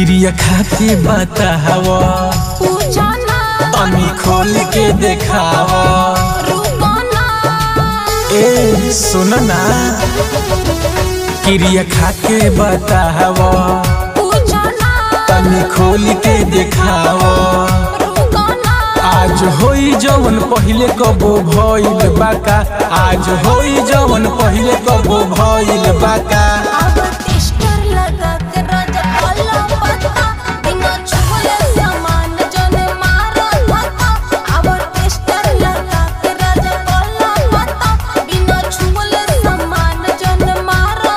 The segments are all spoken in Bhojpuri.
क्रिया खा के बताव पूछना तनी खोल के देखाव रुकना ए सुन ना क्रिया खा के बताव पूछना तनी खोल के देखाव रुकना आज होई जवन पहिले कबो भइल बाका आज होई जवन पहिले कबो भइल बाका अब टेस्टर लगा के राजा वाला पत्ता बिना छुले सामान जने मारा धक्का अब टेस्टर लगा के राजा वाला पत्ता बिना छुले सामान जने मारा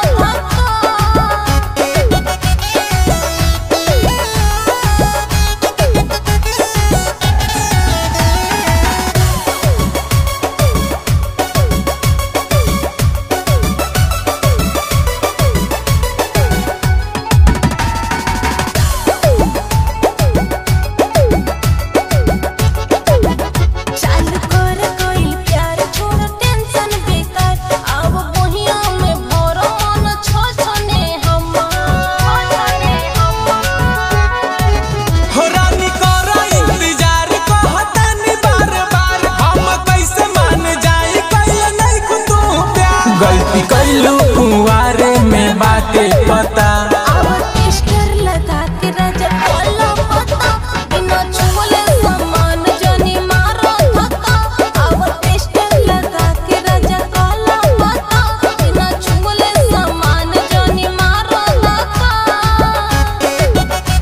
चालू कर कोई प्यार छोड़ टेंशन बेकार अब बोहिया में भरो मन छो छने हम छने हम हो रानी करा इंतजार कहतानी बार बार हम कैसे मान जाई कैल नहीं तू प्यार गलती कैलू कुंवारे में बाटे पता अब टेस्टर लगा के राजा वाला पत्ता बिना छुले सामान जने मारो धक्का अब टेस्टर लगा के राजा वाला पत्ता बिना छुले सामान जने मारो धक्का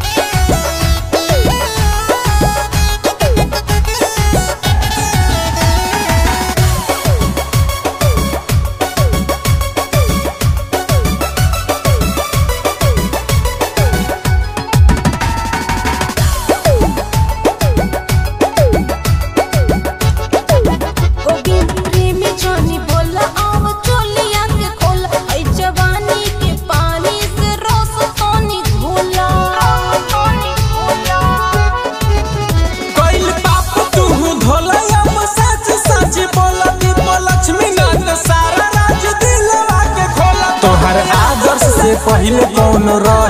गोविंद प्रेमी जानी बोला आव चोलिया के खोला ऐ जवानी के पानी से रस तोनी घोला तोनी घोला कैल पाप तू धोला हम सच सच बोला दीप लक्ष्मी नाथ सारा राज दिलवा के खोला तोहर आदर्श से पहिले कौन रह